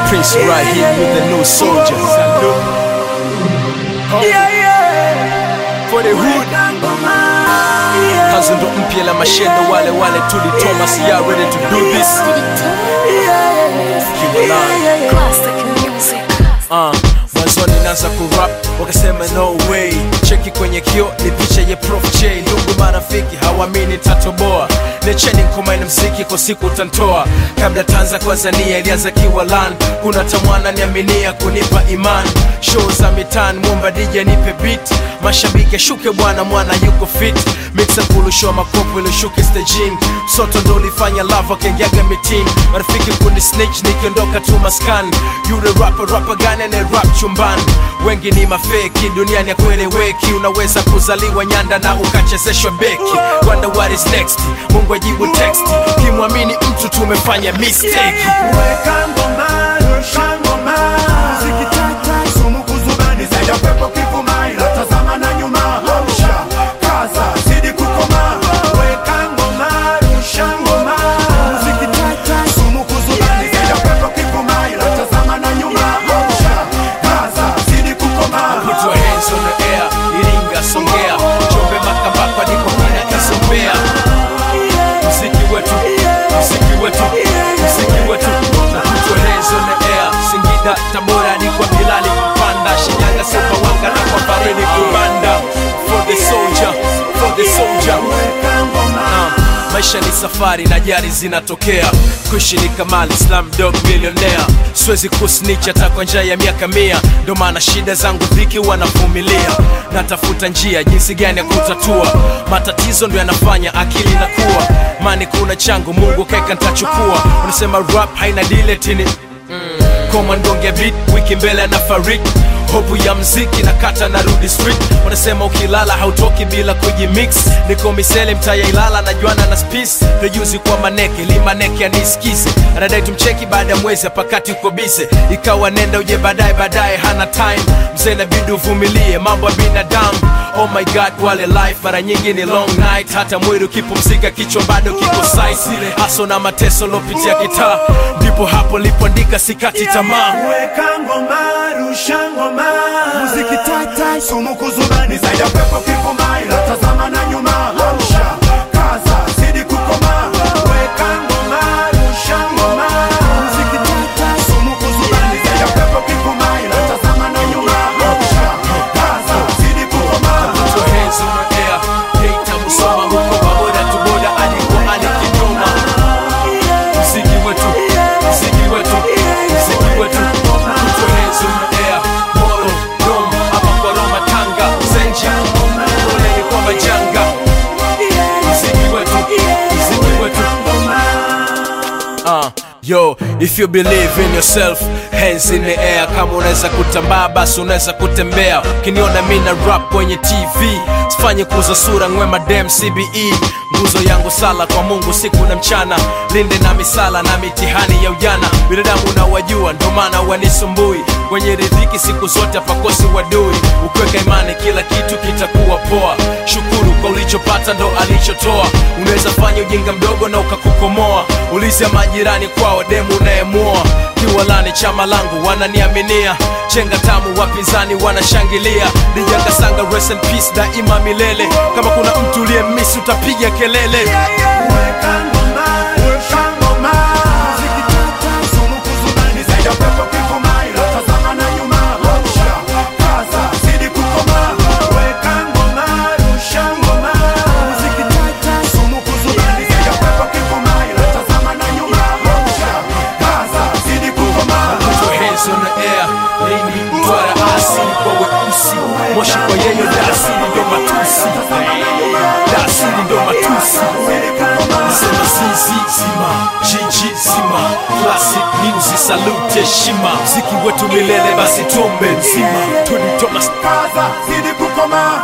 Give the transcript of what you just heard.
Prince right here with the new soldier. Yeah, yeah. For the hood. Kazi ndo mpya la mashendo wale wale tuli Thomas, y'all ready to do this? Kiwalani. Classic music. Uh, mwanzoni naanza kurap wakasema no way cheki kwenye kio ni picha ya prof j ndugu marafiki hawamini tatoboa necheni nkomaini mziki kwa siku utantoa kabla tanza tanzania ilianza kiwalan kuna tamwana niaminia kunipa iman show za mitan mwomba dj nipe beat mashabiki ashuke bwana mwana yuko fit mixa kulushoa makopo ilishuke stejini soto ndo ulifanya lava kengiaga mitini marafiki kundi snitch nikiondoka tu maskani yule rapa rapa gani ane rap chumbani wengi ni mafeki duniani akueleweki unaweza kuzaliwa nyanda na ukachezeshwa beki wonder what is next mungu ajibu text kimwamini mtu tumefanya mistake Weka ngoma, rusha ngoma. Muziki tata, sumu kuzubani, zaidi ya pepo kivuma, ila tazama na nyuma. Amsha, kaza, zidi kukoma. Weka ngoma, rusha ngoma. Muziki tata, sumu kuzubani, zaidi ya pepo kivuma, ila tazama na nyuma. Amsha, kaza, zidi kukoma. Put your hands on the air, Iringa, Songea, Njombe, Makambako, ndiko kuna kisombea. Mziki wetu, mziki wetu, mziki wetu. Na put your hands on the air, Singida, Tabora, ni kwa Bilali kupanda, Shinyanga, Sumbawanga na kwa Faridi kubanda. For the soldier, for the soldier. Weka ngoma. Ah, maisha ni safari na jari zinatokea kuishi ni kamali slam dog millionaire siwezi kusnitch hata kwa njia ya miaka mia ndo maana shida zangu dhiki wanavumilia natafuta njia jinsi gani ya kutatua matatizo ndo yanafanya akili inakuwa mani kuna changu mungu kaeka ntachukua unasema rap haina diletini komandonge beat wiki mbele na farik hopu ya mziki na kata na rudi street wanasema ukilala hautoki bila kujimix niko misele mtaya ilala na juana na spis rejuzi kwa maneke limaneke anisikize anadai tumcheki baada ya mwezi apakati uko bize ikawa nenda uje baadaye baadaye hana time mzee nabidi uvumilie mambo ya binadamu oh my god wale life mara nyingi ni long night hata mwili ukipumzika kichwa bado kiko site haso na mateso lopitia kitaa ndipo hapo lipoandika sikati tamaa Weka ngoma, rusha ngoma. Muziki tata, sumu kuzubani, zaidi ya pepo kivuma, ila tazama na nyuma. Amsha, kaza, zidi kukoma. Weka ngoma, rusha ngoma. Muziki tata, sumu kuzubani, zaidi ya pepo kivuma, ila tazama na nyuma. Amsha, kaza, zidi kukoma. Put your hands on the air. Geita Musoma huko pamoja tu boda alikuwa ali Kigoma. Mziki wetu, mziki wetu, mziki wetu. Put your hands on the air. Moro, Dom, hapa kwa Roma, Tanga, Zenja. Poleni kwa majanga. Mziki wetu, mziki wetu. Uh, yo, if you believe in yourself, hands in the air. Kama unaweza kutambaa basi unaweza kutembea. Ukiniona mi na rap kwenye TV, sifanye kuza sura ngwe madem CBE. Nguzo yangu sala kwa Mungu siku na mchana, linde na misala na mitihani ya ujana. Binadamu unawajua, ndo maana wanisumbui. Kwenye riziki siku zote hapakosi wadui. Ukiweka imani, kila kitu kitakuwa poa. Shukuru kwa ulichopata, ndo alichotoa. Unaweza fanya ujinga mdogo na ukakukomoa. Ulizia majirani kwao, demu unayemuoa. Kiwalani chama langu wananiaminia, chenga tamu wapinzani wanashangilia. Dijanga sanga rest in peace daima milele. Kama kuna mtu uliyemisi utapiga kelele. Weka ngoma, rusha ngoma. Muziki tata, sumu kuzubani, zaidi ya pepo kivuma, ila tazama na nyuma. Amsha, kaza, zidi kukoma. Weka ngoma, rusha ngoma. Muziki tata, sumu kuzubani, zaidi ya pepo kivuma, ila tazama na nyuma. Amsha, kaza, zidi kukoma. Put your hands on the air. Lady Mtwara asili kwa weusi, moshi kwa yeyo dasili ndo matusi, dasili ndo matusi. Sema sisi zima, jiji zima, classic music salute heshima, mziki wetu milele basi tuombe nzima. Tony Thomas Kaza, zidi kukoma.